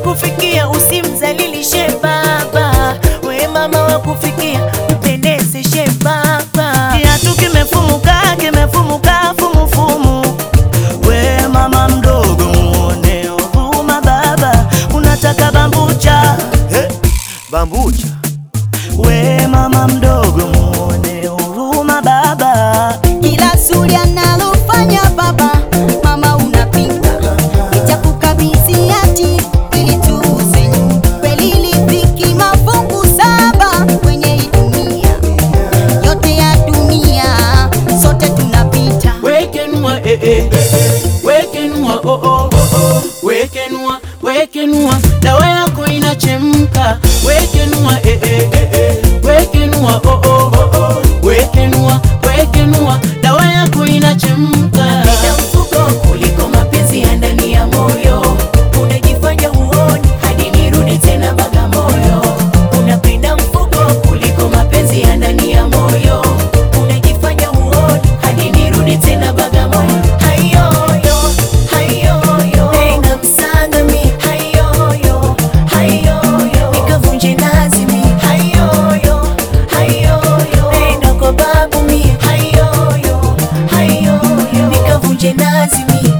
kufikia, usimzalilishe baba. We mama wa kufikia, mpendezeshe baba. Kiatu kimefumuka, kimefumuka fumufumu. We mama mdogo, muone huruma baba. Unataka bambucha He, bambucha We mama mdogo, muone huruma baba. Kila zuri analofanya baba, mama unapinga, nitakukabidhi hati ili tuuze nyumba. Kweli ilifiki mafungu saba kwenye hii dunia, yote ya dunia sote tunapita. wekenua eh, eh, wekenua oh, oh, oh, oh. wekenua wekenua dawa yako inachemka wekenua eh, eh, eh, eh. wekenua oh, oh, oh, oh. wekenua wekenua dawa yako inachemka Napenda mfuko kuliko mapenzi ya ndani ya moyo. Unajifanya huoni hadi nirudi tena Bagamoyo. Unapenda mfuko kuliko mapenzi ya ndani ya moyo. Unajifanya huoni hadi nirudi tena Bagamoyo. Hayoyo, hayoyo, na msanga mi. Hayoyo, hayoyo, nikavunje nazi mi. Hayoyo, hayoyo, nenda kwa babu mi. Hayoyo, hayoyo, nikavunje nazi mi.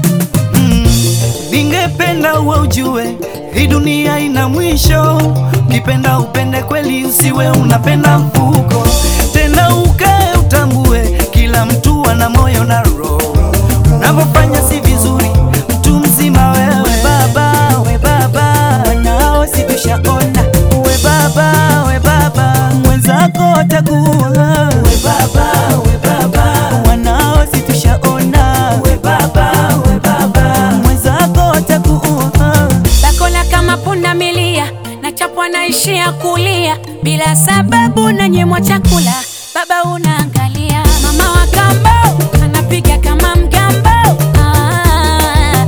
Ningependa uwe ujue hii dunia ina mwisho. Ukipenda upende kweli, usiwe unapenda mfuko. Tena ukae utambue, kila mtu ana moyo na roho. Unavyofanya si vizuri, mtu mzima wewe. We baba, we baba, wanao si tushaona. We baba, we baba, mwenzako atakuwa. We baba, we baba, wanao si tushaona. We baba, we baba, mwenzako atakuwa. Bakola kama punda milia na chapwa naishia kulia bila sababu na nyemwa chakula baba unaangalia mama wa kambo anapiga kama mgambo ah,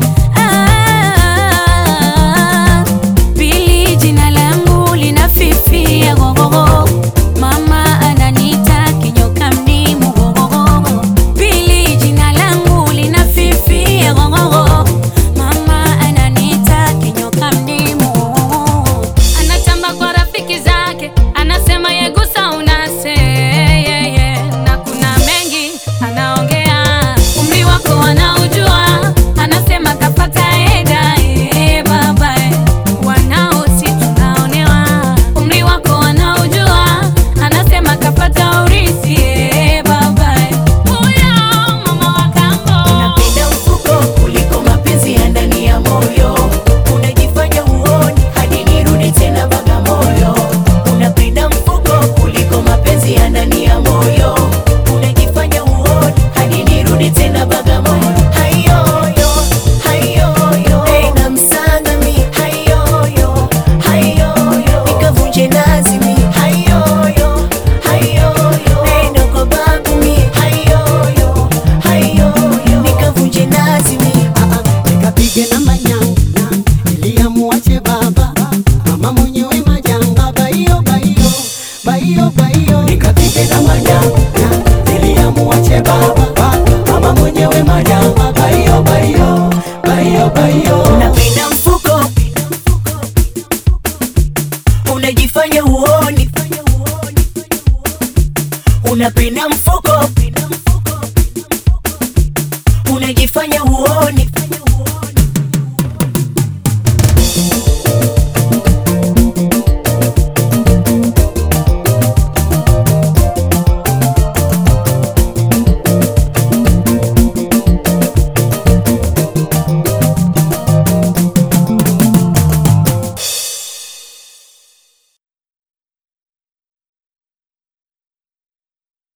ah, pili jina langu linafifia gogogo mama ananita kinyoka mdimu gogogo pili jina langu linafifia gogogo mama ananita kinyoka mdimu anatamba kwa rafiki zake anasema yegusa unase yeah, yeah. na kuna mengi anaongea umri wako anaujua anasema kapata eda eh, baba eh. wanao si tunaonewa umri wako anaujua anasema kapata urisi eh, baba eh. huyo mama wa kambo Unapenda mfuko kuliko mapenzi ya ndani ya moyo. Unajifanya huoni hadi nirudi tena Bagamoyo. Unapenda mfuko kuliko mapenzi ya ndani ya moyo. Unajifanya huoni hadi nirudi tena Bagamoyo. Hayoyo, hayoyo, na msanga mi. Hayoyo, hayoyo, nikavunje nazi mi. Hayoyo, hayoyo, nenda kwa babu mi. Hayoyo, hayoyo, nikavunje nazi mi. nikapige na manyanga iliamuache baba mama mwenyewe majanga baio baio baio baio nikapige na manyanga iliamuache baba mama mwenyewe majanga baio baio baio baio Unapenda mfuko, unajifanya huoni. Unapenda mfuko, unajifanya huoni.